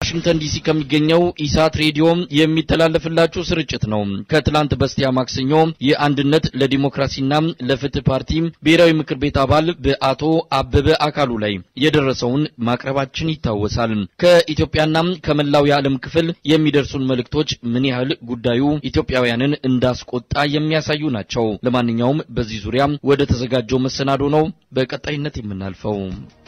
ዋሽንግተን ዲሲ ከሚገኘው ኢሳት ሬዲዮ የሚተላለፍላችሁ ስርጭት ነው። ከትላንት በስቲያ ማክሰኞ የአንድነት ለዲሞክራሲና ለፍትህ ፓርቲ ብሔራዊ ምክር ቤት አባል በአቶ አበበ አካሉ ላይ የደረሰውን ማቅረባችን ይታወሳል። ከኢትዮጵያና ከመላው የዓለም ክፍል የሚደርሱን መልእክቶች ምን ያህል ጉዳዩ ኢትዮጵያውያንን እንዳስቆጣ የሚያሳዩ ናቸው። ለማንኛውም በዚህ ዙሪያ ወደ ተዘጋጀው መሰናዶ ነው በቀጣይነት የምናልፈው።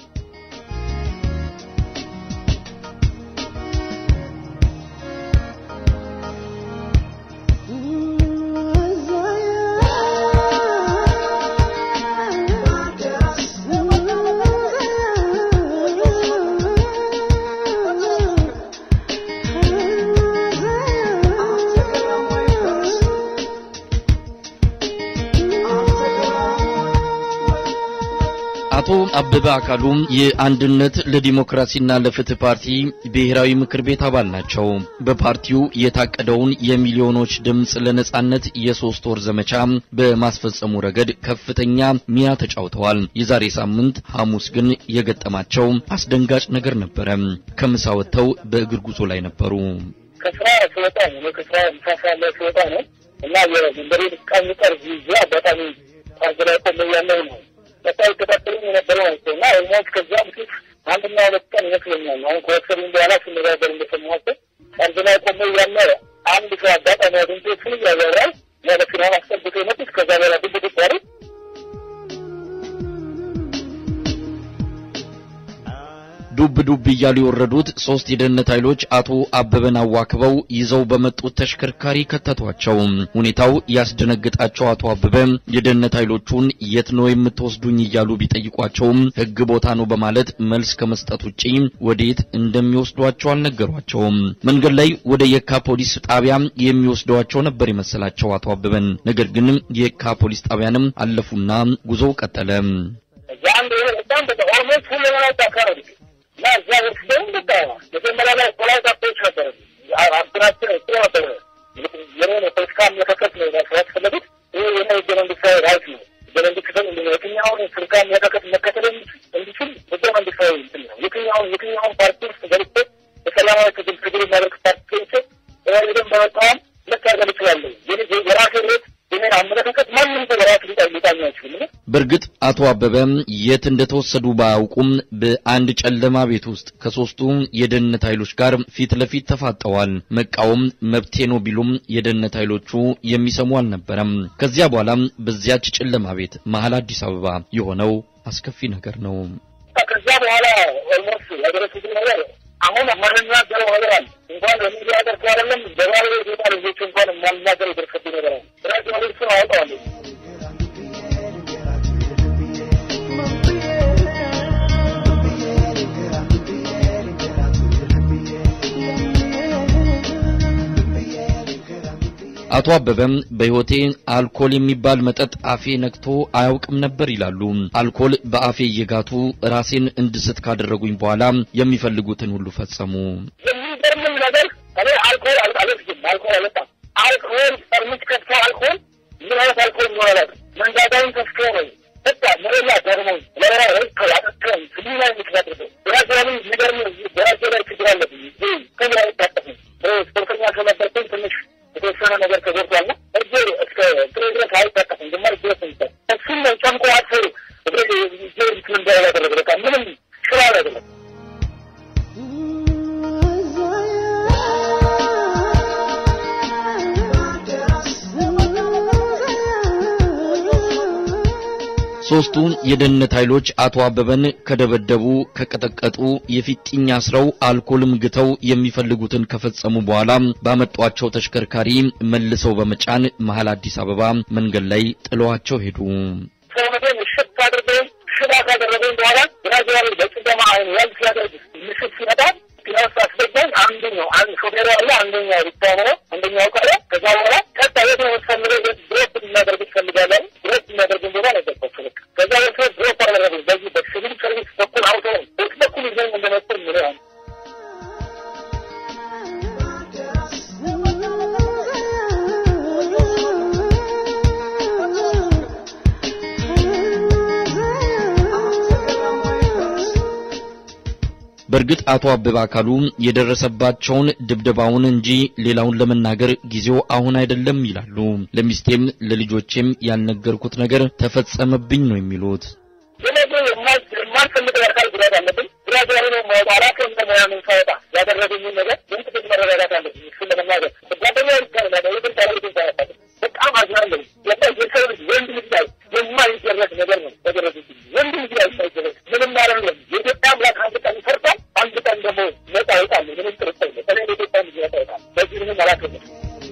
አቶ አበበ አካሉ የአንድነት ለዲሞክራሲና ለፍትህ ፓርቲ ብሔራዊ ምክር ቤት አባል ናቸው። በፓርቲው የታቀደውን የሚሊዮኖች ድምፅ ለነጻነት የሶስት ወር ዘመቻ በማስፈጸሙ ረገድ ከፍተኛ ሚና ተጫውተዋል። የዛሬ ሳምንት ሐሙስ ግን የገጠማቸው አስደንጋጭ ነገር ነበረ። ከምሳ ወጥተው በእግር ጉዞ ላይ ነበሩ። ከስራ ስወጣ ነው ከስራ ምሳ ሰዓት ላይ ስወጣ ነው እና የመንበሬ ቃኝ ጠርዝ ይዤ አጋጣሚ ጠርዝ ላይ ቆሜ ያለው ነው በቃ ይከታተሉኝ የነበረው ናቸው እና ኦልሞስት ከዛ በፊት አንድና ሁለት ቀን ይመስለኛል አሁን ከወሰዱኝ በኋላ ስነጋገር እንደሰማኋቸው ጠርዝ ላይ ቆሜ ያለ አንድ ሰው አጋጣሚ አግኝቶ እሱን እያወራል ያለ ፊናን አስጠብቶ የመጡት ከዛ በኋላ ድብድብ ባሉ ዱብ ዱብ እያሉ የወረዱት ሶስት የደህንነት ኃይሎች አቶ አበበን አዋክበው ይዘው በመጡት ተሽከርካሪ ከተቷቸው። ሁኔታው ያስደነግጣቸው አቶ አበበ የደህንነት ኃይሎቹን የት ነው የምትወስዱኝ እያሉ ቢጠይቋቸውም ሕግ ቦታ ነው በማለት መልስ ከመስጠት ውጪ ወዴት እንደሚወስዷቸው አልነገሯቸውም። መንገድ ላይ ወደ የካ ፖሊስ ጣቢያ የሚወስዷቸው ነበር የመሰላቸው አቶ አበበን። ነገር ግን የካ ፖሊስ ጣቢያንም አለፉና ጉዞው ቀጠለ። የአንድ በጣም በቃ ኦልሞስት ሁሉ ማለት አካባቢ እና እዛ ወስደው በቃ መጀመሪያ ላይ ፖላይት አፕሮች ነበረ አብናችን ጥሩ ነበረ። የኔ የፖለቲካ አመለካከት ነው ያስፈለጉት። ይህ የኔ ህገ መንግስታዊ ራይት ነው። ህገ መንግስትን የትኛውን ፖለቲካ አመለካከት መከተል እንዲችል ህገ መንግስታዊ እንትን ነው። የትኛውን የትኛውን ፓርቲ ውስጥ ገብቼ በሰላማዊ ትግል ትግል የሚያደርግ ፓርቲ ገብቼ ኢህአዴግን በመቃወም ልታገል እችላለሁ። የራሴ ሬት የኔን አመለካከት ማንም ሰው በራሱ ሊጣኝ አይችልም። በእርግጥ አቶ አበበ የት እንደተወሰዱ ባያውቁም በአንድ ጨለማ ቤት ውስጥ ከሶስቱ የደህንነት ኃይሎች ጋር ፊት ለፊት ተፋጠዋል። መቃወም መብቴ ነው ቢሉም የደህንነት ኃይሎቹ የሚሰሙ አልነበረም። ከዚያ በኋላ በዚያች ጨለማ ቤት መሀል አዲስ አበባ የሆነው አስከፊ ነገር ነው። ከዚያ በኋላ ኦልሞስት ያደረሱት ነገር አሁን የማንናገረው ነገር አለ። እንኳን በሚዲያ ደርሶ አይደለም በባለ ቤታ ልጆች እንኳን የማንናገረው የደረሰብኝ ነገር አለ። ራዲዮ ልብሱን አወጣዋለሁ አቶ አበበም በሕይወቴ አልኮል የሚባል መጠጥ አፌ ነክቶ አያውቅም ነበር ይላሉ። አልኮል በአፌ እየጋቱ ራሴን እንድስት ካደረጉኝ በኋላ የሚፈልጉትን ሁሉ ፈጸሙ። የሚገርምም ነገር እኔ አልኮል አልወስድም፣ አልኮል አልወጣም። አልኮል ጠርሙስ ከፍቶ አልኮል ምን አይነት አልኮል ይሆናል? መንጋጋውን ከፍቶ ነው በቃ መረላ ገርሞኝ ለራ ረከ ያጠቀም ስሚ ላይ ምክንያት ብራዚላዊ የሚገርም በራሴ ላይ ችግር አለብኝ። ከዚህ ላይ አይታጠፍም። ስፖርተኛ ስለነበርኩኝ ትንሽ የተወሰነ ነገር ተጎድቷልና እጄ እስከ ጥሬ ድረስ አይታጠፍም። ግማሽ ድረስ ሚጠ እሱም ጨምቆ አጥፎ እግሬ እጄ እንትን እንዳይል ያደረገ በቃ ምንም ስራ አይደለም። ሶስቱ የደህንነት ኃይሎች አቶ አበበን ከደበደቡ፣ ከቀጠቀጡ፣ የፊጥኝ አስረው አልኮልም ግተው የሚፈልጉትን ከፈጸሙ በኋላ ባመጧቸው ተሽከርካሪ መልሰው በመጫን መሀል አዲስ አበባ መንገድ ላይ ጥለዋቸው ሄዱ። ሰውነቴን እሽት አድርገው ሽባ ካደረገኝ በኋላ ብራዚላዊ በጭደማ አይን ያል ሲያደርግ ምሽት ሲመጣ ፒላውስ አስገባኝ። አንደኛው አንድ ሾፌሩ አለ፣ አንደኛው ሪክታ ነው፣ አንደኛው ቀረ። ከዛ በኋላ ቀጣ የት ነው የምትፈልገው? ድሮፕ የሚያደርግ ትፈልጋለህ? ድሮፕ የሚያደርግ ቦታ ነገርኳቸው። በቃ ከዛ በፊት ድሮፕ አደረጉ። በዚህ በሲቪል ሰርቪስ በኩል አውቶ በዚህ በኩል ይዘኝ እንደመጡ ምን ያህል በእርግጥ አቶ አበበ አካሉ የደረሰባቸውን ድብደባውን እንጂ ሌላውን ለመናገር ጊዜው አሁን አይደለም ይላሉ። ለሚስቴም ለልጆቼም ያልነገርኩት ነገር ተፈጸመብኝ ነው የሚሉት። ስለዚህ የማልፈልገው አካል ጉዳት አለብኝ። ጉዳት ያለ ነው ማወጣ አላውቅም። እንደምናምን ሳወጣ ያደረገኝን ነገር ምን ትክክል መረጋጋት አለብኝ። እሱን ለመናገር ጓደኛ ይቻላል ያደረግን ታደረግን ታያታለ በጣም አዝናለሁ። የሰው ልጅ ወንድ ልጅ ላይ የማይደረግ ነገር ነው ያደረግብኝ። ወንድ ልጅ ላይ የማይደረግ ምንም አይደለም። የኢትዮጵያ አምላክ አንድ ቀን ይፈርዳል፣ አንድ ቀን ደግሞ ነጻ ይወጣል። ምንም ጥርጥር የለም። በተለይ የኢትዮጵያ ልጅ ነጻ ይወጣል። በዚህ ምንም አላውቅም።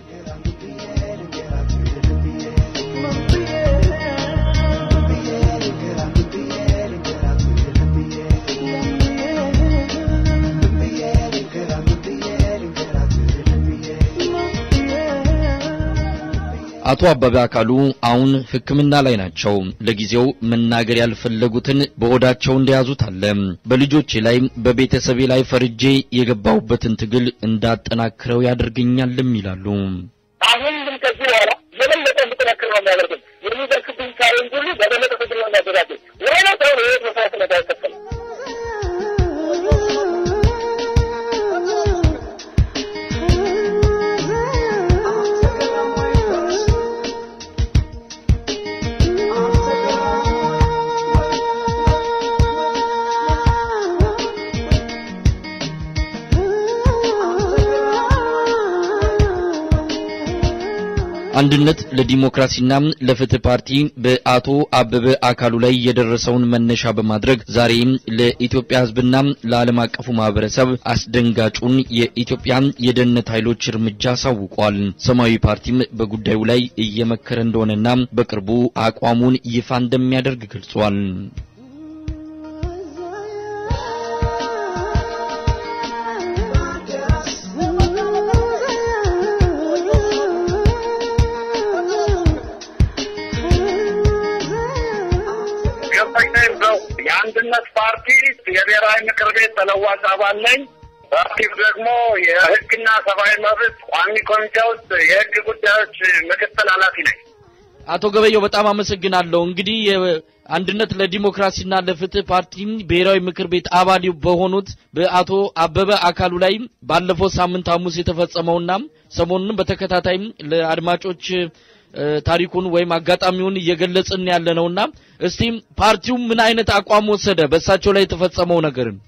አቶ አበበ አካሉ አሁን ሕክምና ላይ ናቸው። ለጊዜው መናገር ያልፈለጉትን በሆዳቸው እንደያዙት አለ። በልጆቼ ላይ በቤተሰቤ ላይ ፈርጄ የገባሁበትን ትግል እንዳጠናክረው ያደርገኛልም ይላሉ። አሁን ግን ከዚህ በኋላ የበለጠ እንድጠናክር ነው የሚያደርገኝ። የሚደርስብኝ ቻሌንጅ ሁሉ በበለጠ ትግል ነው የሚያደርጋኝ። ወይ ነው ሰው ህይወት መስዋዕትነት አይከፈልም። አንድነት ለዲሞክራሲና ለፍትህ ፓርቲ በአቶ አበበ አካሉ ላይ የደረሰውን መነሻ በማድረግ ዛሬ ለኢትዮጵያ ሕዝብና ለዓለም አቀፉ ማህበረሰብ አስደንጋጩን የኢትዮጵያ የደህንነት ኃይሎች እርምጃ አሳውቋል። ሰማያዊ ፓርቲም በጉዳዩ ላይ እየመከረ እንደሆነና በቅርቡ አቋሙን ይፋ እንደሚያደርግ ገልጿል። ገባኝ ነው የአንድነት ፓርቲ የብሔራዊ ምክር ቤት ተለዋጭ አባል ነኝ። ፓርቲው ደግሞ የህግና ሰብአዊ መብት ቋሚ ኮሚቴ ውስጥ የህግ ጉዳዮች ምክትል ኃላፊ ነኝ። አቶ ገበየው በጣም አመሰግናለሁ። እንግዲህ የአንድነት ለዲሞክራሲና ለፍትህ ፓርቲ ብሔራዊ ምክር ቤት አባል በሆኑት በአቶ አበበ አካሉ ላይ ባለፈው ሳምንት ሐሙስ የተፈጸመውና ሰሞኑንም በተከታታይም ለአድማጮች ታሪኩን ወይም አጋጣሚውን እየገለጽን ያለ ነውና እስቲ ፓርቲው ምን አይነት አቋም ወሰደ በእሳቸው ላይ የተፈጸመው ነገርን?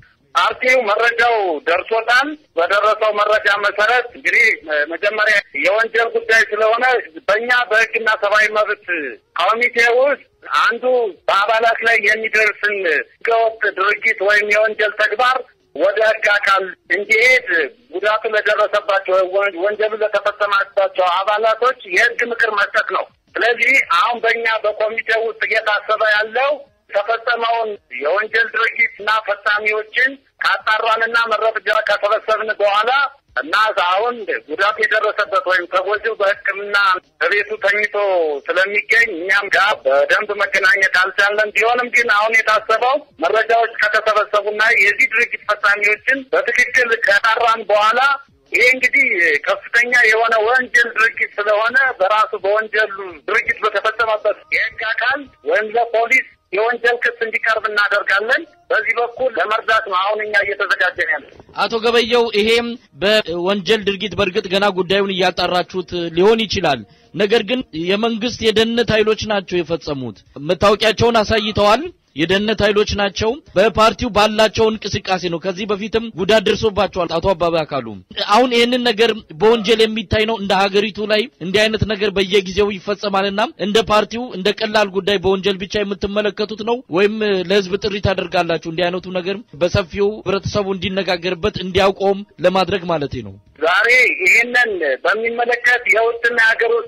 ፓርቲው መረጃው ደርሶታል። በደረሰው መረጃ መሰረት እንግዲህ መጀመሪያ የወንጀል ጉዳይ ስለሆነ በእኛ በህግና ሰብአዊ መብት ኮሚቴ ውስጥ አንዱ በአባላት ላይ የሚደርስን ህገወጥ ድርጊት ወይም የወንጀል ተግባር ወደ ህግ አካል እንዲሄድ ጉዳቱ ለደረሰባቸው ወንጀሉ ለተፈጸመባቸው አባላቶች የህግ ምክር መስጠት ነው። ስለዚህ አሁን በእኛ በኮሚቴ ውስጥ እየታሰበ ያለው የተፈጸመውን የወንጀል ድርጊት እና ፈጻሚዎችን ካጣራንና መረጃ ከሰበሰብን በኋላ እና አሁን ጉዳት የደረሰበት ወይም ተጎጂው በሕክምና በቤቱ ተኝቶ ስለሚገኝ እኛም ጋር በደንብ መገናኘት አልቻለም። ቢሆንም ግን አሁን የታሰበው መረጃዎች ከተሰበሰቡና የዚህ ድርጊት ፈጻሚዎችን በትክክል ከጣራን በኋላ ይሄ እንግዲህ ከፍተኛ የሆነ ወንጀል ድርጊት ስለሆነ በራሱ በወንጀሉ ድርጊት በተፈጸመበት የህግ አካል ወይም ለፖሊስ የወንጀል ክስ እንዲቀርብ እናደርጋለን። በዚህ በኩል ለመርዳት ነው አሁን እኛ እየተዘጋጀን ያለ። አቶ ገበየው ይሄም በወንጀል ድርጊት በእርግጥ ገና ጉዳዩን እያጣራችሁት ሊሆን ይችላል። ነገር ግን የመንግስት የደህንነት ኃይሎች ናቸው የፈጸሙት። መታወቂያቸውን አሳይተዋል። የደህንነት ኃይሎች ናቸው። በፓርቲው ባላቸው እንቅስቃሴ ነው። ከዚህ በፊትም ጉዳት ደርሶባቸዋል። አቶ አባባ አካሉ አሁን ይህንን ነገር በወንጀል የሚታይ ነው። እንደ ሀገሪቱ ላይ እንዲህ አይነት ነገር በየጊዜው ይፈጸማልና እንደ ፓርቲው እንደ ቀላል ጉዳይ በወንጀል ብቻ የምትመለከቱት ነው ወይም ለህዝብ ጥሪ ታደርጋላችሁ? እንዲህ አይነቱ ነገር በሰፊው ህብረተሰቡ እንዲነጋገርበት እንዲያውቀውም ለማድረግ ማለት ነው። ዛሬ ይህንን በሚመለከት የውስጥና የሀገር ውስጥ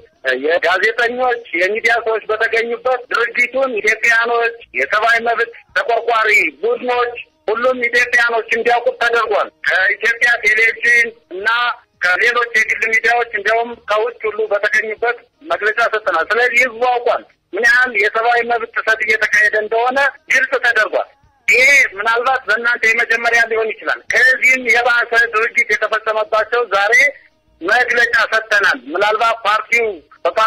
የጋዜጠኞች የሚዲያ ሰዎች በተገኙበት ድርጊቱን ኢትዮጵያኖች፣ የሰብአዊ መብት ተቆርቋሪ ቡድኖች፣ ሁሉም ኢትዮጵያኖች እንዲያውቁት ተደርጓል። ከኢትዮጵያ ቴሌቪዥን እና ከሌሎች የግል ሚዲያዎች እንዲያውም ከውጭ ሁሉ በተገኙበት መግለጫ ሰጥተናል። ስለዚህ ህዝቡ አውቋል ምን ያህል የሰብአዊ መብት ጥሰት እየተካሄደ እንደሆነ ግልጽ ተደርጓል። ይሄ ምናልባት በእናንተ የመጀመሪያ ሊሆን ይችላል። ከዚህም የባሰ ድርጊት የተፈጸመባቸው ዛሬ መግለጫ ሰጥተናል። ምናልባት ፓርቲው በፓርቲ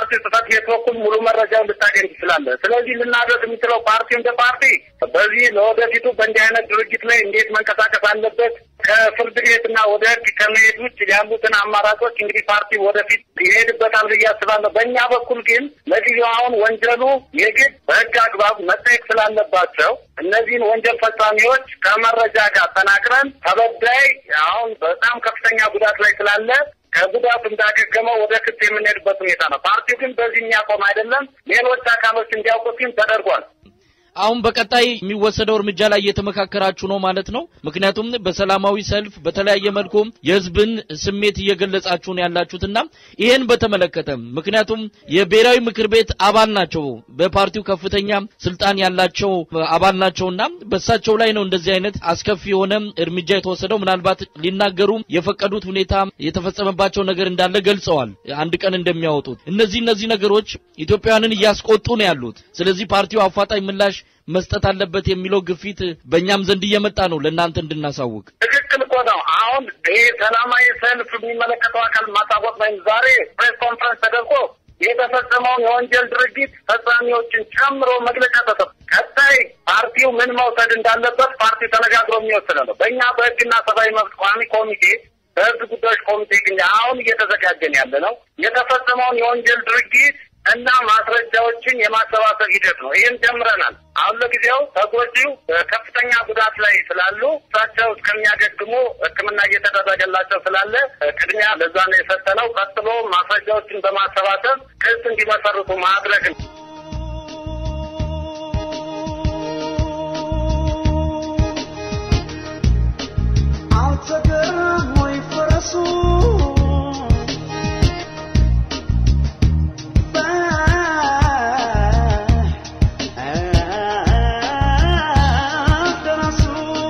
በፓርቲ ጽሕፈት ቤት በኩል ሙሉ መረጃውን ልታገኝ ትችላለህ። ስለዚህ ልናደርግ የሚችለው ፓርቲ እንደ ፓርቲ በዚህ ለወደፊቱ በእንዲህ አይነት ድርጅት ላይ እንዴት መንቀሳቀስ አለበት ከፍርድ ቤትና ወደ ሕግ ከመሄድ ውጭ ያሉትን አማራጮች እንግዲህ ፓርቲ ወደፊት ይሄድበታል ብዬ አስባለሁ። በእኛ በኩል ግን ለጊዜው አሁን ወንጀሉ የግድ በሕግ አግባብ መጠየቅ ስላለባቸው እነዚህን ወንጀል ፈጻሚዎች ከመረጃ ጋር አጠናክረን ተበዳይ አሁን በጣም ከፍተኛ ጉዳት ላይ ስላለ ከጉዳቱ እንዳገገመው ወደ ክስ የምንሄድበት ሁኔታ ነው። ፓርቲው ግን በዚህ የሚያቆም አይደለም። ሌሎች አካሎች እንዲያውቁት ግን ተደርጓል። አሁን በቀጣይ የሚወሰደው እርምጃ ላይ እየተመካከራችሁ ነው ማለት ነው። ምክንያቱም በሰላማዊ ሰልፍ በተለያየ መልኩ የህዝብን ስሜት እየገለጻችሁ ነው ያላችሁትና ይሄን በተመለከተ ምክንያቱም የብሔራዊ ምክር ቤት አባል ናቸው፣ በፓርቲው ከፍተኛ ስልጣን ያላቸው አባል ናቸውና በሳቸው ላይ ነው እንደዚህ አይነት አስከፊ የሆነ እርምጃ የተወሰደው። ምናልባት ሊናገሩ የፈቀዱት ሁኔታ የተፈጸመባቸው ነገር እንዳለ ገልጸዋል፣ አንድ ቀን እንደሚያወጡት። እነዚህ እነዚህ ነገሮች ኢትዮጵያውያንን እያስቆጡ ነው ያሉት። ስለዚህ ፓርቲው አፋጣኝ ምላሽ መስጠት አለበት የሚለው ግፊት በእኛም ዘንድ እየመጣ ነው ለእናንተ እንድናሳውቅ። ትክክል እኮ ነው። አሁን ይህ ሰላማዊ ሰልፍ የሚመለከተው አካል ማሳወቅ ወይም ዛሬ ፕሬስ ኮንፈረንስ ተደርጎ የተፈጸመውን የወንጀል ድርጊት ፈጻሚዎችን ጨምሮ መግለጫ ተሰጥ ቀጣይ ፓርቲው ምን መውሰድ እንዳለበት ፓርቲው ተነጋግሮ የሚወስነ ነው። በእኛ በሕግና ሰብአዊ መብት ቋሚ ኮሚቴ በሕዝብ ጉዳዮች ኮሚቴ ግን አሁን እየተዘጋጀን ያለ ነው የተፈጸመውን የወንጀል ድርጊት እና ማስረጃዎችን የማሰባሰብ ሂደት ነው። ይህን ጀምረናል። አሁን ለጊዜው ተጎጂው ከፍተኛ ጉዳት ላይ ስላሉ እሳቸው እስከሚያገግሙ ሕክምና እየተደረገላቸው ስላለ ቅድሚያ ለዛ ነው የሰጠነው። ቀጥሎ ማስረጃዎችን በማሰባሰብ ክስ እንዲመሰርቱ ማድረግ ነው። አልተገረም ወይ ፈረሱ በደረሱ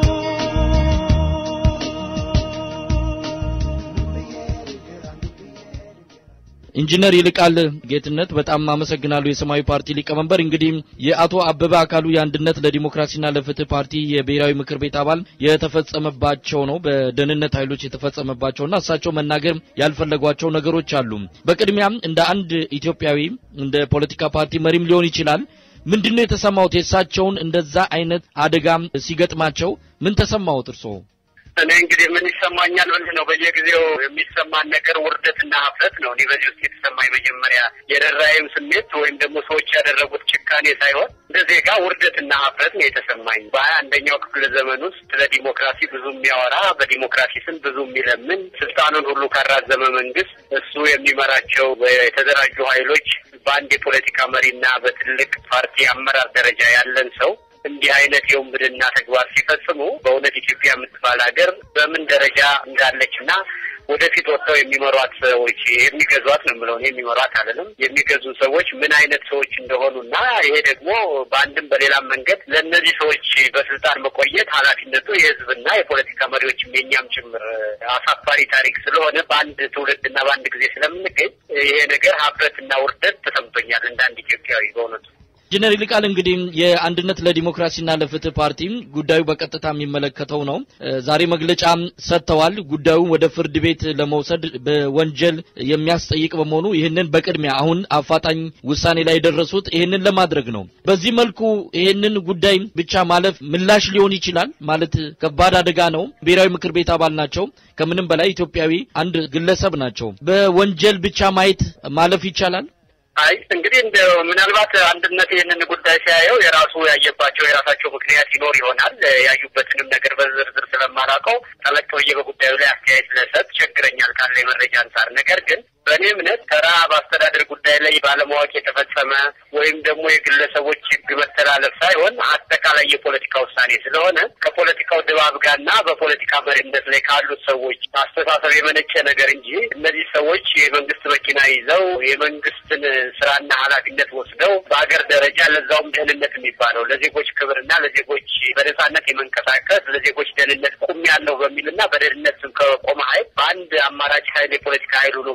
ኢንጂነር ይልቃል ጌትነት በጣም አመሰግናለሁ። የሰማያዊ ፓርቲ ሊቀመንበር እንግዲህ የአቶ አበበ አካሉ የአንድነት ለዲሞክራሲና ለፍትህ ፓርቲ የብሔራዊ ምክር ቤት አባል የተፈጸመባቸው ነው በደህንነት ኃይሎች የተፈጸመባቸውና እሳቸው መናገር ያልፈለጓቸው ነገሮች አሉ። በቅድሚያም እንደ አንድ ኢትዮጵያዊ እንደ ፖለቲካ ፓርቲ መሪም ሊሆን ይችላል ምንድነው የተሰማውት? የእሳቸውን እንደዛ አይነት አደጋም ሲገጥማቸው ምን ተሰማውት እርስዎ? እኔ እንግዲህ ምን ይሰማኛል ብልህ ነው። በየጊዜው የሚሰማን ነገር ውርደትና ሀፍረት ነው። እኔ በዚህ ውስጥ የተሰማኝ መጀመሪያ የደራይም ስሜት ወይም ደግሞ ሰዎች ያደረጉት ጭካኔ ሳይሆን እንደ ዜጋ ውርደትና ሀፍረት ነው የተሰማኝ። በሀያ አንደኛው ክፍለ ዘመን ውስጥ ስለ ዲሞክራሲ ብዙ የሚያወራ በዲሞክራሲ ስም ብዙ የሚለምን ስልጣኑን ሁሉ ካራዘመ መንግስት እሱ የሚመራቸው የተደራጁ ኃይሎች በአንድ የፖለቲካ መሪና በትልቅ ፓርቲ አመራር ደረጃ ያለን ሰው እንዲህ አይነት የውንብድና ተግባር ሲፈጽሙ በእውነት ኢትዮጵያ የምትባል ሀገር በምን ደረጃ እንዳለችና ወደፊት ወጥተው የሚመሯት ሰዎች የሚገዟት ነው የምለው። የሚመሯት አይደለም የሚገዙ ሰዎች ምን አይነት ሰዎች እንደሆኑና ይሄ ደግሞ በአንድም በሌላም መንገድ ለእነዚህ ሰዎች በስልጣን መቆየት ኃላፊነቱ የሕዝብና የፖለቲካ መሪዎችም የኛም ጭምር አሳፋሪ ታሪክ ስለሆነ በአንድ ትውልድና በአንድ ጊዜ ስለምንገኝ ይሄ ነገር ሀፍረትና ውርደት ተሰምቶኛል እንደ አንድ ኢትዮጵያዊ በእውነቱ። ኢንጂነር ይልቃል እንግዲህ የአንድነት ለዲሞክራሲና ለፍትህ ፓርቲ ጉዳዩ በቀጥታ የሚመለከተው ነው። ዛሬ መግለጫ ሰጥተዋል። ጉዳዩን ወደ ፍርድ ቤት ለመውሰድ በወንጀል የሚያስጠይቅ በመሆኑ ይህንን በቅድሚያ አሁን አፋጣኝ ውሳኔ ላይ የደረሱት ይህንን ለማድረግ ነው። በዚህ መልኩ ይህንን ጉዳይ ብቻ ማለፍ ምላሽ ሊሆን ይችላል ማለት ከባድ አደጋ ነው። ብሔራዊ ምክር ቤት አባል ናቸው። ከምንም በላይ ኢትዮጵያዊ አንድ ግለሰብ ናቸው። በወንጀል ብቻ ማየት ማለፍ ይቻላል። አይ እንግዲህ እንደ ምናልባት አንድነት ይህንን ጉዳይ ሲያየው የራሱ ያየባቸው የራሳቸው ምክንያት ይኖር ይሆናል። ያዩበትንም ነገር በዝርዝር ስለማላውቀው ጠለቅ ብዬ በጉዳዩ ላይ አስተያየት ለሰጥ ቸግረኛል ካለ የመረጃ አንጻር። ነገር ግን በእኔ እምነት ተራ በአስተዳደር ጉዳይ ላይ ባለማወቅ የተፈጸመ ወይም ደግሞ የግለሰቦች ሕግ መተላለፍ ሳይሆን አጠቃላይ የፖለቲካ ውሳኔ ስለሆነ ከፖለቲካው ድባብ ጋርና በፖለቲካ መሪነት ላይ ካሉት ሰዎች አስተሳሰብ የመነጨ ነገር እንጂ እነዚህ ሰዎች የመንግስት መኪና ይዘው የመንግስትን ስራና ኃላፊነት ወስደው በሀገር ደረጃ ለዛውም ደህንነት የሚባለው ለዜጎች ክብርና ለዜጎች በነጻነት የመንቀሳቀስ ለዜጎች ደህንነት ቁም ያለው በሚልና በደህንነት ስም ከቆመ ኃይል በአንድ አማራጭ ኃይል የፖለቲካ ኃይል ሆኖ በሰራ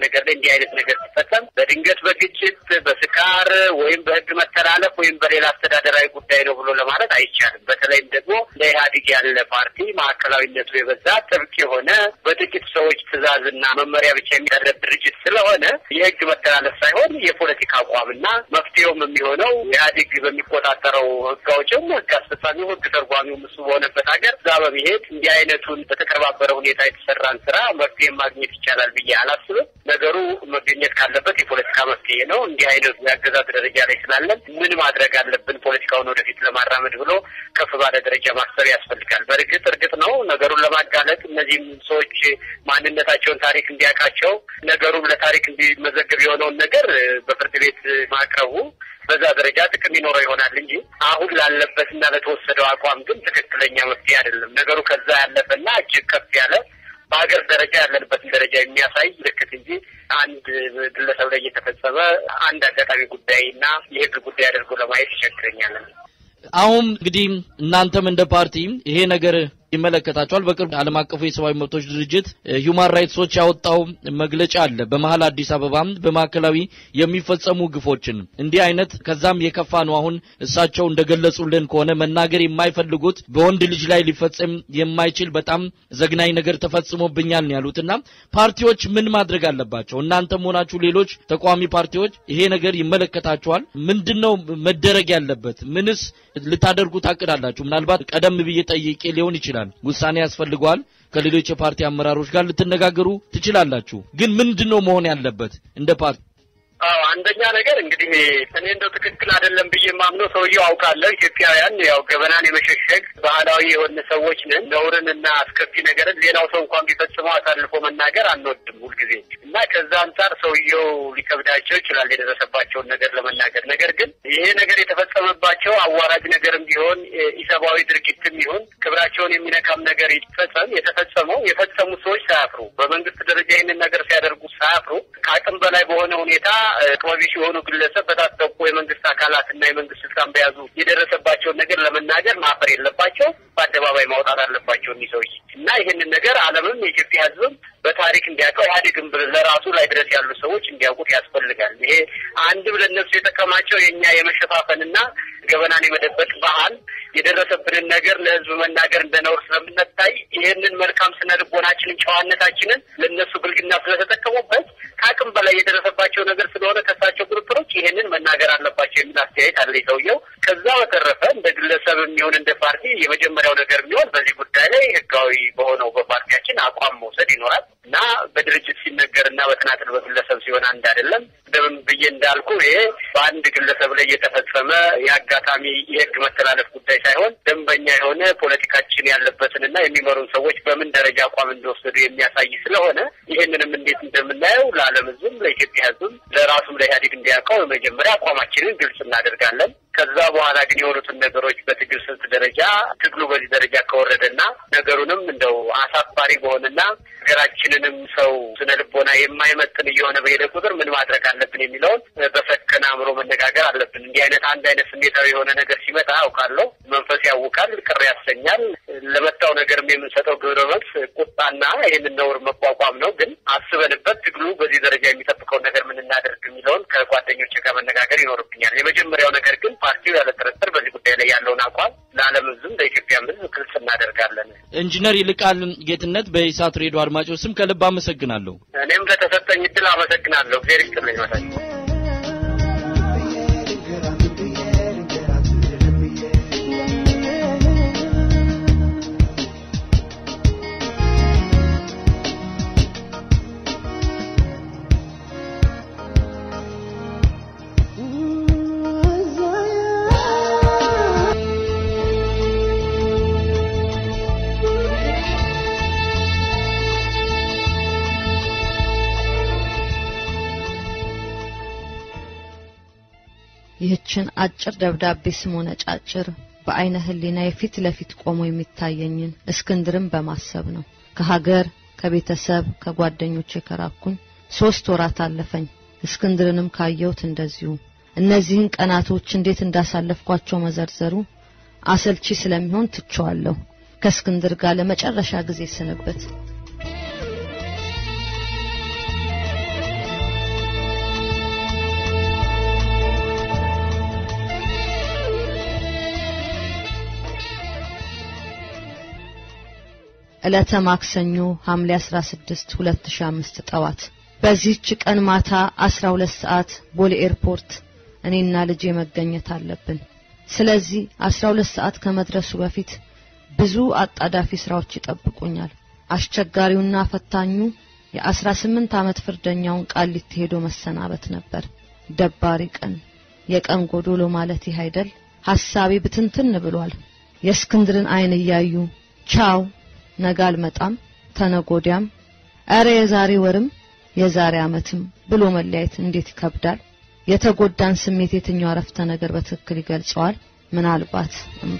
ነገር ላይ እንዲህ አይነት ነገር ሲፈጸም በድንገት በግጭት በስካር ወይም በህግ መተላለፍ ወይም በሌላ አስተዳደራዊ ጉዳይ ነው ብሎ ለማለት አይቻልም። በተለይም ደግሞ እንደ ኢህአዴግ ያለ ፓርቲ ማዕከላዊነቱ የበዛ ጥብቅ የሆነ በጥቂት ሰዎች ትዕዛዝና መመሪያ ብቻ የሚደረግ ድርጅት ስለሆነ የህግ መተላለፍ ሳይሆን የፖለቲካ አቋምና መፍትሄውም የሚሆነው ኢህአዴግ በሚቆጣጠረው ህግ አውጭም ህግ አስፈጻሚው ህግ ተርጓሚው እሱ በሆነበት ሀገር እዛ በመሄድ እንዲህ አይነቱን በተቀነባበረ ሁኔታ የተሰራን ስራ መፍትሄ ማግኘት ይቻላል ብዬ አላስብም። ነገሩ መገኘት ካለበት የፖለቲካ መፍትሄ ነው። እንዲህ አይነቱ የአገዛዝ ደረጃ ላይ ስላለን ምን ማድረግ አለብን ፖለቲካውን ወደፊት ለማራመድ ብሎ ከፍ ባለ ደረጃ ማሰብ ያስፈልጋል። በእርግጥ እርግጥ ነው ነገሩን ለማጋለጥ እነዚህም ሰዎች ማንነታቸውን ታሪክ እንዲያውቃቸው ነገሩም ለታሪክ እንዲመዘገብ የሆነውን ነገር በፍርድ ቤት ማቅረቡ በዛ ደረጃ ጥቅም ይኖረው ይሆናል እንጂ አሁን ላለበትና ለተወሰደው አቋም ግን ትክክለኛ መፍትሄ አይደለም። ነገሩ ከዛ ያለፈና እጅግ ከፍ ያለ በሀገር ደረጃ ያለንበትን ደረጃ የሚያሳይ ምልክት እንጂ አንድ ግለሰብ ላይ እየተፈጸመ አንድ አጋጣሚ ጉዳይና የህግ ጉዳይ አድርጎ ለማየት ይቸግረኛል። አሁን እንግዲህ እናንተም እንደ ፓርቲ ይሄ ነገር ይመለከታቸዋል። በቅርብ ዓለም አቀፉ የሰብአዊ መብቶች ድርጅት ሂውማን ራይትስ ዎች ያወጣው መግለጫ አለ። በመሀል አዲስ አበባ በማዕከላዊ የሚፈጸሙ ግፎችን እንዲህ አይነት ከዛም የከፋ ነው። አሁን እሳቸው እንደገለጹልን ከሆነ መናገር የማይፈልጉት በወንድ ልጅ ላይ ሊፈጸም የማይችል በጣም ዘግናኝ ነገር ተፈጽሞብኛል ነው ያሉትና ፓርቲዎች ምን ማድረግ አለባቸው? እናንተም ሆናችሁ ሌሎች ተቃዋሚ ፓርቲዎች ይሄ ነገር ይመለከታችኋል። ምንድነው መደረግ ያለበት? ምንስ ልታደርጉ ታቅዳላችሁ? ምናልባት ቀደም ብዬ ጠይቄ ሊሆን ይችላል ውሳኔ ያስፈልገዋል። ከሌሎች የፓርቲ አመራሮች ጋር ልትነጋገሩ ትችላላችሁ። ግን ምንድነው መሆን ያለበት እንደ ፓርቲ? አዎ አንደኛ ነገር እንግዲህ እኔ እንደው ትክክል አይደለም ብዬ የማምነው ሰውየው አውቃለሁ። ኢትዮጵያውያን ያው ገበናን የመሸሸግ ባህላዊ የሆነ ሰዎች ነን። ነውርን እና አስከፊ ነገርን ሌላው ሰው እንኳን ቢፈጽመው አሳልፎ መናገር አንወድም ሁልጊዜ እና ከዛ አንጻር ሰውየው ሊከብዳቸው ይችላል የደረሰባቸውን ነገር ለመናገር። ነገር ግን ይሄ ነገር የተፈጸመባቸው አዋራጅ ነገርም ቢሆን ኢሰብአዊ ድርጊትም ይሁን ክብራቸውን የሚነካም ነገር ይፈጸም የተፈጸመው የፈጸሙ ሰዎች ሳያፍሩ በመንግስት ደረጃ ይህንን ነገር ሲያደርጉ ሳያፍሩ ከአቅም በላይ በሆነ ሁኔታ ጥበቢሽ የሆኑ ግለሰብ በታጠቁ የመንግስት አካላት እና የመንግስት ስልጣን በያዙ የደረሰባቸውን ነገር ለመናገር ማፈር የለባቸው፣ በአደባባይ ማውጣት አለባቸው እኒህ ሰውዬ እና ይህንን ነገር ዓለምም የኢትዮጵያ ሕዝብም በታሪክ እንዲያውቀው ኢህአዴግም ለራሱ ላይ ድረስ ያሉ ሰዎች እንዲያውቁት ያስፈልጋል። ይሄ አንድም ለእነሱ የጠቀማቸው የእኛ የመሸፋፈንና ገበናን የመደበቅ ባህል የደረሰብንን ነገር ለህዝብ መናገር እንደ ነውር ስለምንታይ ይህንን መልካም ስነ ልቦናችንን ጨዋነታችንን ለእነሱ ብልግና ስለተጠቀሙበት ከአቅም በላይ የደረሰባቸው ነገር ስለሆነ ከሳቸው ግሩፕሮች ይህንን መናገር አለባቸው የሚል አስተያየት አለ ሰውየው። ከዛ በተረፈ እንደ ግለሰብ የሚሆን እንደ ፓርቲ የመጀመሪያው ነገር የሚሆን በዚህ ጉዳይ ላይ ህጋዊ በሆነው በፓርቲያችን አቋም መውሰድ ይኖራል እና በድርጅት ሲነገር እና በተናጥል በግለሰብ ሲሆን አንድ አይደለም። እንደምን ብዬ እንዳልኩ ይሄ በአንድ ግለሰብ ላይ የተፈጸመ የአጋጣሚ የህግ መተላለፍ ጉዳይ ሳይሆን ደንበኛ የሆነ ፖለቲካችን ያለበትንና የሚመሩን ሰዎች በምን ደረጃ አቋም እንደወሰዱ የሚያሳይ ስለሆነ ይህንንም እንዴት እንደምናየው ለዓለም ህዝብም ለኢትዮጵያ ህዝብም ለራሱም ለኢህአዴግ እንዲያውቀው የመጀመሪያ አቋማችንን ግልጽ እናደርጋለን። ከዛ በኋላ ግን የሆኑትን ነገሮች በትግል ስልት ደረጃ ትግሉ በዚህ ደረጃ ከወረደና ነገሩንም እንደው አሳፋሪ በሆነና ሀገራችንንም ሰው ስነ ልቦና የማይመጥን እየሆነ በሄደ ቁጥር ምን ማድረግ አለብን የሚለውን በሰከነ አእምሮ መነጋገር አለብን። እንዲህ አይነት አንድ አይነት ስሜታዊ የሆነ ነገር ሲመጣ አውቃለሁ፣ መንፈስ ያውቃል፣ ቅር ያሰኛል። ለመጣው ነገርም የምንሰጠው ግብረ መልስ ቁጣና ይህንን ነውር መቋቋም ነው። ግን አስበንበት ትግሉ በዚህ ደረጃ የሚጠብቀውን ነገር ምን እናደርግ የሚለውን ከጓደኞች ጋር መነጋገር ይኖርብኛል። የመጀመሪያው ነገር ግን ፓርቲው ያለ ጥርጥር በዚህ ጉዳይ ላይ ያለውን አቋም ለዓለም ህዝብም ለኢትዮጵያም ህዝብ ግልጽ እናደርጋለን። ኢንጂነር ይልቃል ጌትነት በኢሳት ሬዲዮ አድማጮች ስም ከልብ አመሰግናለሁ። እኔም ለተሰጠኝ እድል አመሰግናለሁ። እግዚአብሔር ይስጥልኝ መሳይ ይህችን አጭር ደብዳቤ ስሞነ ጫጭር በአይነ ህሊና የፊት ለፊት ቆሞ የሚታየኝን እስክንድርን በማሰብ ነው። ከሀገር ከቤተሰብ ከጓደኞቼ ከራኩኝ ሶስት ወራት አለፈኝ። እስክንድርንም ካየሁት እንደዚሁ። እነዚህን ቀናቶች እንዴት እንዳሳለፍኳቸው መዘርዘሩ አሰልቺ ስለሚሆን ትቸዋለሁ። ከእስክንድር ጋር ለመጨረሻ ጊዜ ስንብት ዕለተ ማክሰኞ ሐምሌ 16 2005 ጠዋት በዚህች ቀን ማታ 12 ሰዓት ቦሌ ኤርፖርት እኔና ልጄ መገኘት አለብን። ስለዚህ 12 ሰዓት ከመድረሱ በፊት ብዙ አጣዳፊ ስራዎች ይጠብቁኛል። አስቸጋሪውና ፈታኙ የ18 ዓመት ፍርደኛውን ቃሊቲ ሄዶ መሰናበት ነበር። ደባሪ ቀን፣ የቀን ጎዶሎ ማለት ይህ አይደል? ሐሳቤ ብትንትን ብሏል። የእስክንድርን አይን እያዩ ቻው፣ ነገ አልመጣም፣ ተነጎዲያም፣ ኧረ የዛሬ ወርም የዛሬ ዓመትም ብሎ መለያየት እንዴት ይከብዳል። የተጎዳን ስሜት የትኛው አረፍተ ነገር በትክክል ይገልጸዋል? ምናልባት እንባ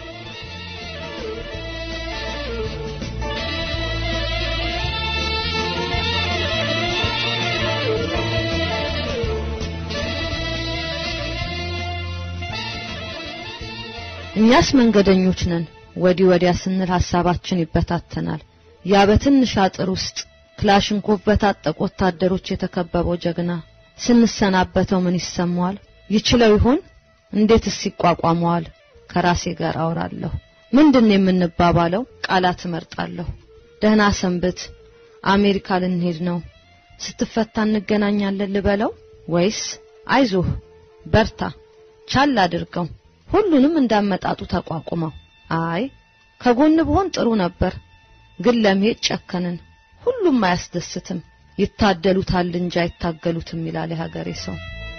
እኛስ መንገደኞች ነን። ወዲህ ወዲያ ስንል ሐሳባችን ይበታተናል። ያ በትንሽ አጥር ውስጥ ክላሽንኮቭ በታጠቁ ወታደሮች የተከበበው ጀግና ስንሰናበተው ምን ይሰማዋል? ይችለው ይሆን? እንዴትስ ይቋቋመዋል? ከራሴ ጋር አወራለሁ። ምንድን ነው የምንባባለው? ቃላት እመርጣለሁ። ደህና ሰንብት፣ አሜሪካ ልንሄድ ነው፣ ስትፈታ እንገናኛለን ልበለው ወይስ አይዞህ፣ በርታ፣ ቻል አድርገው ሁሉንም እንዳመጣጡ ተቋቁመው አይ ከጎን ብሆን ጥሩ ነበር፣ ግን ለመሄድ ጨከንን። ሁሉም አያስደስትም። ይታደሉታል እንጂ አይታገሉትም ይላል የሀገሬ ሰው።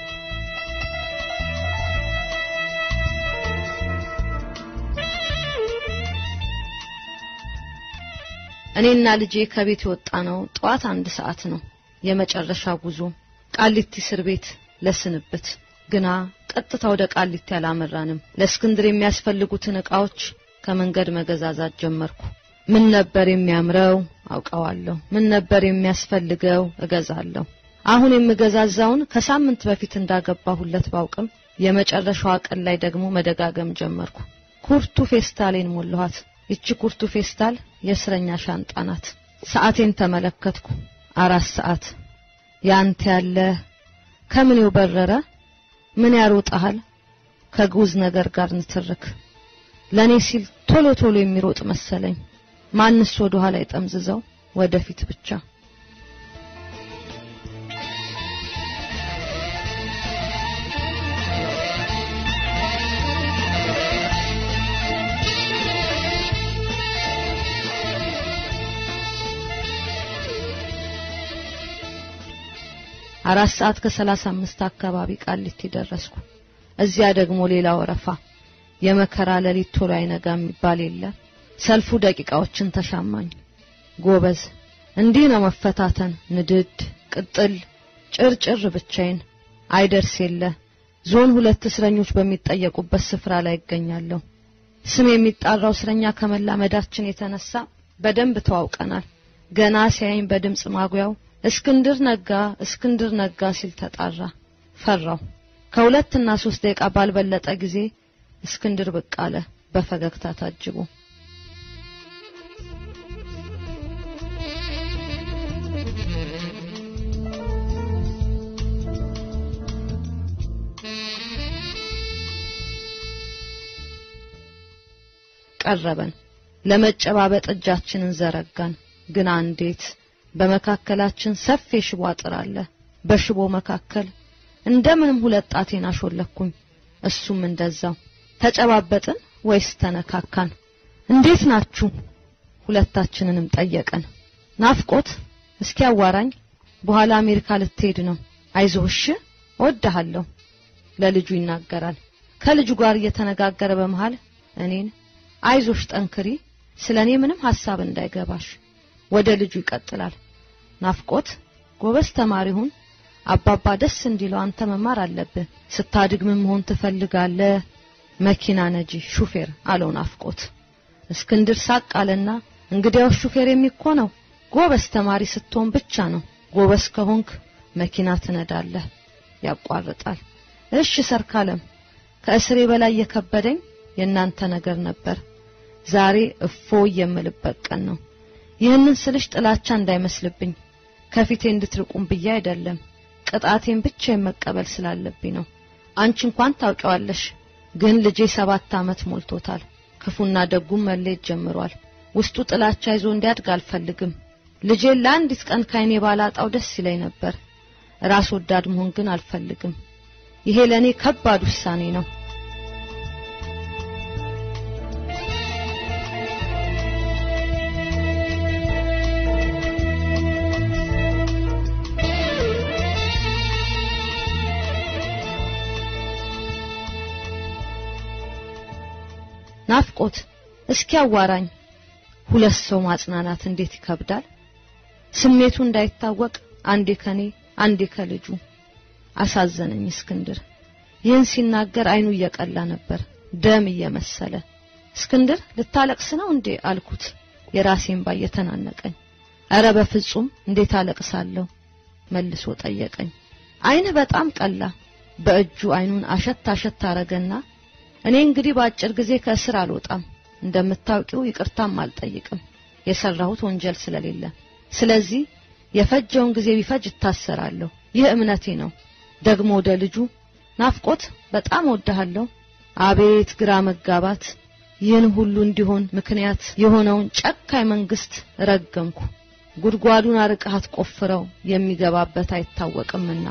እኔና ልጄ ከቤት የወጣ ነው ጠዋት አንድ ሰዓት ነው። የመጨረሻ ጉዞ ቃሊቲ እስር ቤት ለስንብት ግና ቀጥታ ወደ ቃሊቲ አላመራንም። ለእስክንድር የሚያስፈልጉትን ዕቃዎች ከመንገድ መገዛዛት ጀመርኩ። ምን ነበር የሚያምረው አውቀዋለሁ። ምን ነበር የሚያስፈልገው እገዛለሁ። አሁን የምገዛዛውን ከሳምንት በፊት እንዳገባሁለት ባውቅም የመጨረሻዋ ቀን ላይ ደግሞ መደጋገም ጀመርኩ። ኩርቱ ፌስታሌን ሞላኋት። ይቺ ኩርቱ ፌስታል የእስረኛ ሻንጣ ናት። ሰዓቴን ተመለከትኩ። አራት ሰዓት። ያንተ ያለ ከምኔው በረረ ምን ያሮጣሃል? ከግዑዝ ነገር ጋር ንትርክ። ለኔ ሲል ቶሎ ቶሎ የሚሮጥ መሰለኝ። ማንስ ወደ ኋላ ይጠምዝዘው ወደፊት ብቻ። አራት ሰዓት ከሰላሳ አምስት አካባቢ ቃሊቲ ደረስኩ። እዚያ ደግሞ ሌላ ወረፋ። የመከራ ሌሊት ቶሎ አይነጋ የሚባል የለ። ሰልፉ ደቂቃዎችን ተሻማኝ። ጎበዝ፣ እንዲህ ነው መፈታተን። ንድድ፣ ቅጥል፣ ጭርጭር ብቻዬን አይደርስ የለ። ዞን ሁለት እስረኞች በሚጠየቁበት ስፍራ ላይ ይገኛለሁ። ስም የሚጣራው እስረኛ ከመላመዳችን የተነሳ በደንብ ተዋውቀናል። ገና ሲያይኝ በድምፅ ማጉያው እስክንድር ነጋ እስክንድር ነጋ ሲል ተጣራ። ፈራው። ከሁለትና ሶስት ደቂቃ ባልበለጠ ጊዜ እስክንድር ብቅ አለ በፈገግታ ታጅቦ። ቀረበን። ለመጨባበጥ እጃችንን ዘረጋን። ግን አንዴት በመካከላችን ሰፊ የሽቦ አጥር አለ። በሽቦ መካከል እንደምንም ሁለት ጣቴን አሾለኩኝ። እሱም እንደዛው። ተጨባበጥን ወይስ ተነካካን? እንዴት ናችሁ? ሁለታችንንም ጠየቀን። ናፍቆት እስኪ አዋራኝ። በኋላ አሜሪካ ልትሄድ ነው። አይዞህ እሺ፣ እወድሃለሁ ለልጁ ይናገራል። ከልጁ ጋር እየተነጋገረ በመሃል እኔን አይዞሽ፣ ጠንክሪ፣ ስለኔ ምንም ሐሳብ እንዳይገባሽ። ወደ ልጁ ይቀጥላል። ናፍቆት ጎበዝ ተማሪ ሁን፣ አባባ ደስ እንዲለው አንተ መማር አለብህ። ስታድግ ምን መሆን ትፈልጋለህ? መኪና ነጂ፣ ሹፌር አለው ናፍቆት። እስክንድር ሳቅ አለና እንግዲያው ሹፌር የሚኮነው ጎበዝ ተማሪ ስትሆን ብቻ ነው። ጎበዝ ከሆንክ መኪና ትነዳለህ። ያቋርጣል። እሺ ሰርካለም፣ ከእስሬ በላይ የከበደኝ የእናንተ ነገር ነበር። ዛሬ እፎ የምልበት ቀን ነው። ይህንን ስልሽ ጥላቻ እንዳይመስልብኝ ከፊቴ እንድትርቁም ብዬ አይደለም። ቅጣቴን ብቻ መቀበል ስላለብኝ ነው። አንቺ እንኳን ታውቂዋለሽ፣ ግን ልጄ ሰባት ዓመት ሞልቶታል። ክፉና ደጉም መለየት ጀምሯል። ውስጡ ጥላቻ ይዞ እንዲያድግ አልፈልግም። ልጄን ለአንዲት ቀን ካይኔ ባላጣው ደስ ይለኝ ነበር። ራስ ወዳድ መሆን ግን አልፈልግም። ይሄ ለኔ ከባድ ውሳኔ ነው። ናፍቆት እስኪ አዋራኝ። ሁለት ሰው ማጽናናት እንዴት ይከብዳል። ስሜቱ እንዳይታወቅ አንዴ ከኔ አንዴ ከልጁ አሳዘነኝ እስክንድር። ይህን ሲናገር አይኑ እየቀላ ነበር፣ ደም እየመሰለ። እስክንድር ልታለቅስ ነው እንዴ አልኩት፣ የራሴን ባ እየተናነቀኝ። ኧረ በፍጹም እንዴት አለቅሳለሁ መልሶ ጠየቀኝ። አይንህ በጣም ቀላ። በእጁ አይኑን አሸት አሸት አረገና እኔ እንግዲህ በአጭር ጊዜ ከእስር አልወጣም፣ እንደምታውቂው ይቅርታም አልጠይቅም የሰራሁት ወንጀል ስለሌለ። ስለዚህ የፈጀውን ጊዜ ቢፈጅ እታሰራለሁ። ይህ እምነቴ ነው። ደግሞ ወደ ልጁ ናፍቆት በጣም ወድሃለሁ። አቤት ግራ መጋባት! ይህን ሁሉ እንዲሆን ምክንያት የሆነውን ጨካኝ መንግስት ረገምኩ። ጉድጓዱን አርቀሃት ቆፍረው የሚገባበት አይታወቅምና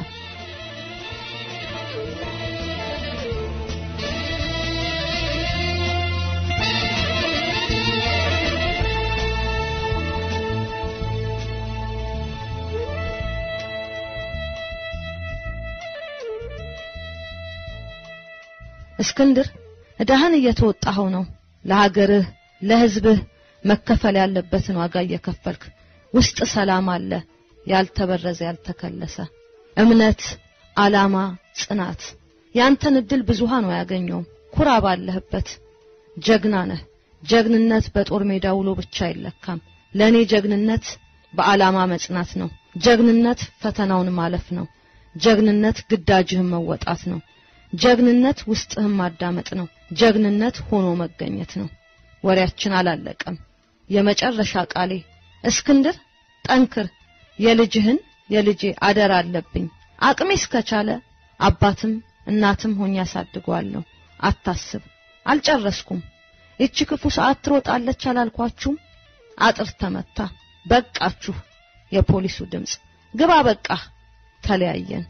እስክንድር እዳህን እየተወጣኸው ነው። ለሀገርህ ለህዝብህ መከፈል ያለበትን ዋጋ እየከፈልክ ውስጥ ሰላም አለ፣ ያልተበረዘ ያልተከለሰ እምነት፣ አላማ፣ ጽናት። ያንተን እድል ብዙሃን አያገኘውም። ኩራ ባለህበት። ጀግና ነህ። ጀግንነት በጦር ሜዳ ውሎ ብቻ አይለካም። ለኔ ጀግንነት በአላማ መጽናት ነው። ጀግንነት ፈተናውን ማለፍ ነው። ጀግንነት ግዳጅህን መወጣት ነው። ጀግንነት ውስጥህን ማዳመጥ ነው። ጀግንነት ሆኖ መገኘት ነው። ወሬያችን አላለቀም። የመጨረሻ ቃሌ እስክንድር ጠንክር። የልጅህን የልጄ አደራ አለብኝ። አቅሜ እስከቻለ አባትም እናትም ሆኜ ያሳድገዋለሁ። አታስብ፣ አልጨረስኩም። ይቺ ክፉ ሰዓት ትሮጣለች አላልኳችሁም? አጥር ተመታ። በቃችሁ። የፖሊሱ ድምፅ ግባ፣ በቃ ተለያየን።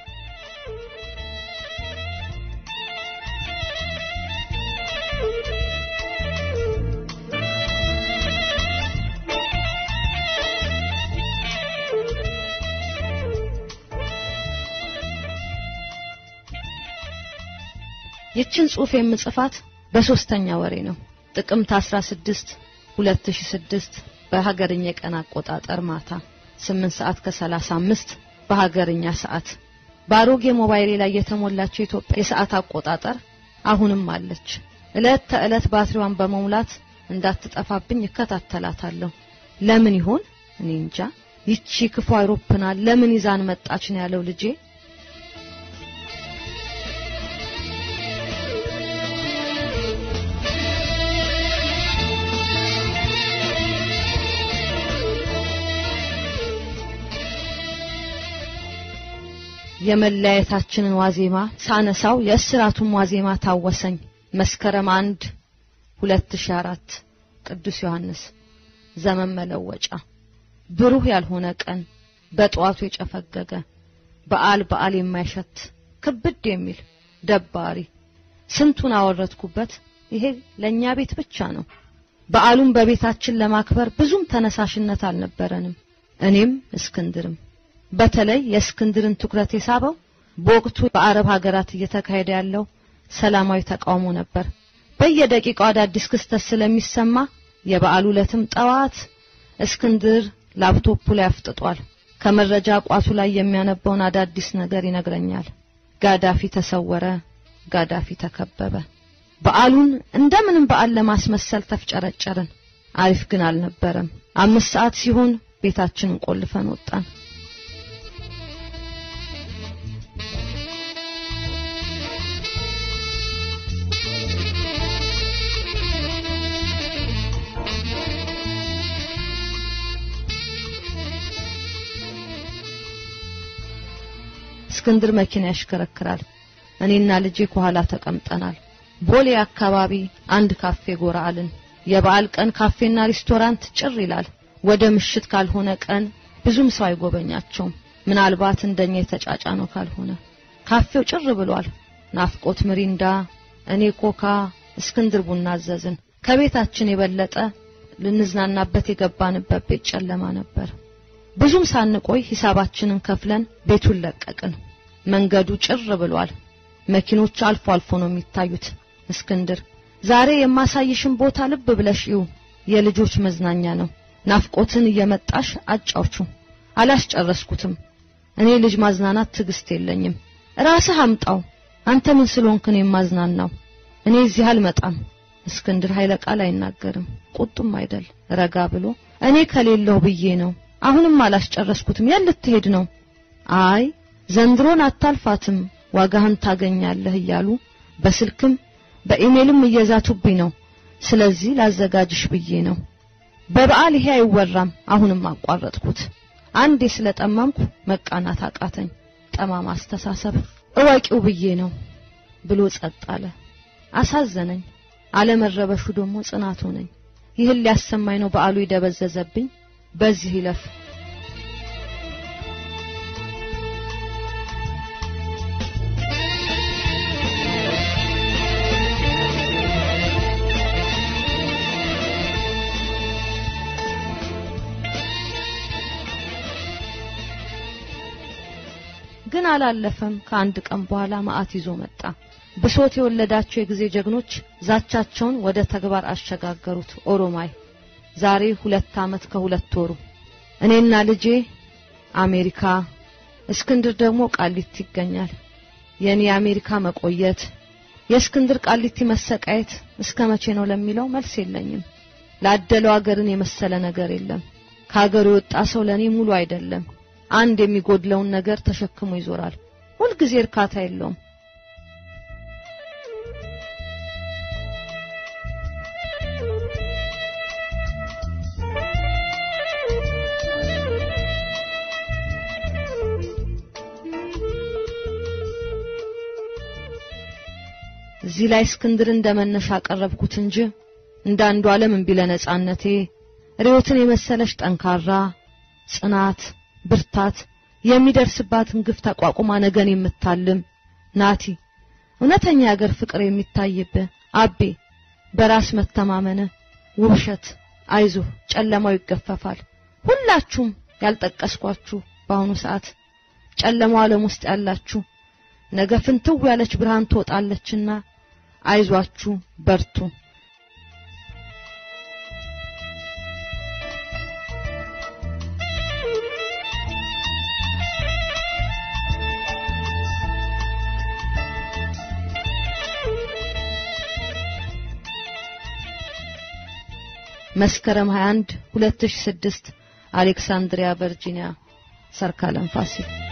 ይችን ጽሑፍ የምጽፋት በሶስተኛ ወሬ ነው። ጥቅምት 16 2006 በሀገርኛ የቀን አቆጣጠር ማታ 8 ሰዓት ከ35 በሀገርኛ ሰዓት በአሮጌ ሞባይሌ ላይ የተሞላችው የኢትዮጵያ የሰዓት አቆጣጠር አሁንም አለች። እለት ተዕለት ባትሪዋን በመሙላት እንዳትጠፋብኝ እከታተላታለሁ። ለምን ይሆን እኔ እንጃ። ይቺ ክፉ አይሮፕላን ለምን ይዛን መጣች ነው ያለው ልጄ። የመለያየታችንን ዋዜማ ሳነሳው የእስራቱን ዋዜማ ታወሰኝ። መስከረም አንድ 2004 ቅዱስ ዮሐንስ ዘመን መለወጫ ብሩህ ያልሆነ ቀን በጠዋቱ የጨፈገገ በዓል በዓል የማይሸት ክብድ የሚል ደባሪ ስንቱን አወረድኩበት። ይሄ ለኛ ቤት ብቻ ነው። በዓሉን በቤታችን ለማክበር ብዙም ተነሳሽነት አልነበረንም። እኔም እስክንድርም በተለይ የእስክንድርን ትኩረት የሳበው በወቅቱ በአረብ ሀገራት እየተካሄደ ያለው ሰላማዊ ተቃውሞ ነበር። በየደቂቃው አዳዲስ ክስተት ስለሚሰማ የበዓሉ ዕለትም ጠዋት እስክንድር ላፕቶፑ ላይ አፍጥጧል። ከመረጃ ቋቱ ላይ የሚያነበውን አዳዲስ ነገር ይነግረኛል። ጋዳፊ ተሰወረ፣ ጋዳፊ ተከበበ። በዓሉን እንደምንም በዓል ለማስመሰል ተፍጨረጨርን። አሪፍ ግን አልነበረም። አምስት ሰዓት ሲሆን ቤታችንን ቆልፈን ወጣን። እስክንድር መኪና ያሽከረክራል። እኔና ልጄ ከኋላ ተቀምጠናል። ቦሌ አካባቢ አንድ ካፌ ጎራ አልን። የበዓል ቀን ካፌና ሬስቶራንት ጭር ይላል። ወደ ምሽት ካልሆነ ቀን ብዙም ሰው አይጎበኛቸውም። ምናልባት እንደኛ የተጫጫ ነው ካልሆነ ካፌው ጭር ብሏል። ናፍቆት ምሪንዳ፣ እኔ ኮካ፣ እስክንድር ቡና አዘዝን። ከቤታችን የበለጠ ልንዝናናበት የገባንበት ቤት ጨለማ ነበር። ብዙም ሳንቆይ ሂሳባችንን ከፍለን ቤቱን ለቀቅን። መንገዱ ጭር ብሏል። መኪኖች አልፎ አልፎ ነው የሚታዩት። እስክንድር ዛሬ የማሳይሽን ቦታ ልብ ብለሽ እዩ፣ የልጆች መዝናኛ ነው። ናፍቆትን እየመጣሽ አጫውቹ። አላስጨረስኩትም። እኔ ልጅ ማዝናናት ትዕግስት የለኝም። ራስህ አምጣው። አንተ ምን ስለሆንክ ነው የማዝናናው? እኔ እዚህ አልመጣም። እስክንድር ኃይለ ቃል አይናገርም። ቁጡም አይደል። ረጋ ብሎ እኔ ከሌለው ብዬ ነው። አሁንም አላስጨረስኩትም። የት ልትሄድ ነው? አይ ዘንድሮን አታልፋትም፣ ዋጋህን ታገኛለህ እያሉ በስልክም በኢሜልም እየዛቱብኝ ነው። ስለዚህ ላዘጋጅሽ ብዬ ነው። በበዓል ይሄ አይወራም። አሁንም አቋረጥኩት። አንዴ ስለጠመምኩ መቃናት አቃተኝ። ጠማማ አስተሳሰብ እወቂው ብዬ ነው ብሎ ጸጥ አለ። አሳዘነኝ። አለመረበሹ ደግሞ ጽናት ሆነኝ። ይህን ሊያሰማኝ ነው በዓሉ ይደበዘዘብኝ። በዚህ ይለፍ። ግን አላለፈም። ከአንድ ቀን በኋላ መዓት ይዞ መጣ። ብሶት የወለዳቸው የጊዜ ጀግኖች ዛቻቸውን ወደ ተግባር አሸጋገሩት። ኦሮማይ ዛሬ ሁለት ዓመት ከሁለት ወሩ እኔና ልጄ አሜሪካ፣ እስክንድር ደግሞ ቃሊቲ ይገኛል። የኔ የአሜሪካ መቆየት፣ የእስክንድር ቃሊቲ መሰቃየት እስከ መቼ ነው ለሚለው መልስ የለኝም። ላደለው አገርን የመሰለ ነገር የለም። ከሀገሩ የወጣ ሰው ለኔ ሙሉ አይደለም። አንድ የሚጎድለውን ነገር ተሸክሞ ይዞራል። ሁልጊዜ እርካታ የለውም። እዚህ ላይ እስክንድር እንደመነሻ አቀረብኩት እንጂ እንደ አንዱ ዓለም እምቢ ለነጻነቴ ርዮትን የመሰለች ጠንካራ ጽናት ብርታት የሚደርስባትን ግፍ ተቋቁማ ነገን የምታልም ናቲ እውነተኛ የአገር ፍቅር የሚታይብህ አቤ በራስ መተማመን ውብሸት አይዞህ ጨለማው ይገፈፋል ሁላችሁም ያልጠቀስኳችሁ በአሁኑ ሰዓት ጨለማው ዓለም ውስጥ ያላችሁ ነገ ፍንትው ያለች ብርሃን ትወጣለችና አይዟችሁ በርቱ መስከረም 21 2006 አሌክሳንድሪያ ቨርጂኒያ ሰርካለም ፋሲል